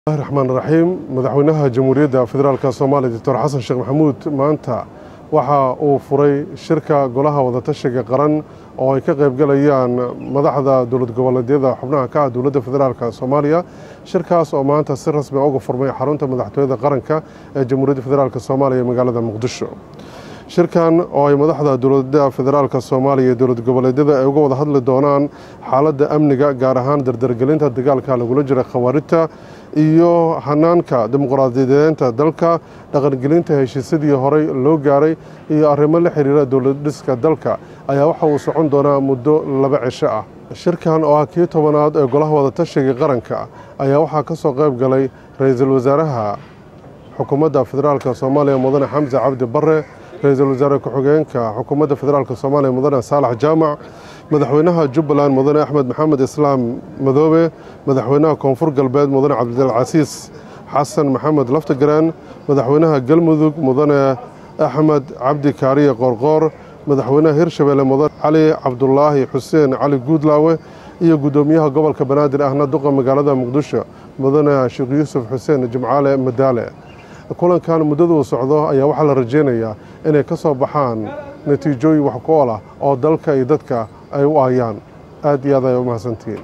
raxmaan raxiim madaxweynaha jamhuuriyadda federaalk soomaaliya doctor xasan sheekh maxamuud maanta waxa uu furay shirka golaha wadatashiga qaran oo ay ka qaybgalayaan madaxda dowlad goboleedyada xubnaha ka ah dowladda federaalk soomaaliya shirkaas oo maanta si rasmi uga furmay xarunta madaxtooyada qaranka ee jamhuuriyadda federaalk soomaaliya magaalada muqdisho shirkan oo ay madaxda dowladda federaalk soomaaliya iyo dowlad goboleedyada ay uga wada hadli doonaan xaaladda amniga gaar ahaan dardargelinta dagaalka lagula jira khawaarijta iyo hanaanka dimuqraadiyadeenta dalka dhaqangelinta heshiisyadii horey loo gaaray iyo arrimo la xiriira dowladdhiska dalka ayaa waxa uu socon doonaa muddo laba cisho ah shirkan oo ah kii tobanaad ee golaha wadatashiga qaranka ayaa waxaa ka soo qayb galay ra-iisul wasaaraha xukuumadda federaalk soomaaliya mudane xamse cabdi bare ra-iisul wasaare ku-xigeenka xukuumadda federaalk soomaaliya mudane saalax jaamac madaxweynaha jubbaland mudane axmed maxamed islaam madoobe madaxweynaha koonfur galbeed mudane cabdilcasiis xasan maxamed laftagaraan madaxweynaha galmudug mudane axmed cabdi kaariye qoorqoor madaxweynaha hirshabeelle mudane cali cabdulaahi xuseen cali guudlaawe iyo guddoomiyaha gobolka banaadir ahna duqa magaalada muqdisho mudane sheekh yuusuf xuseen jimcaale madaale kulankan muddada uu socdo ayaa waxaa la rajeynayaa inay ka soo baxaan natiijooyin wax ku ool ah oo dalka iyo dadka ay u aayaan aad iyo aad ay u mahadsantihiin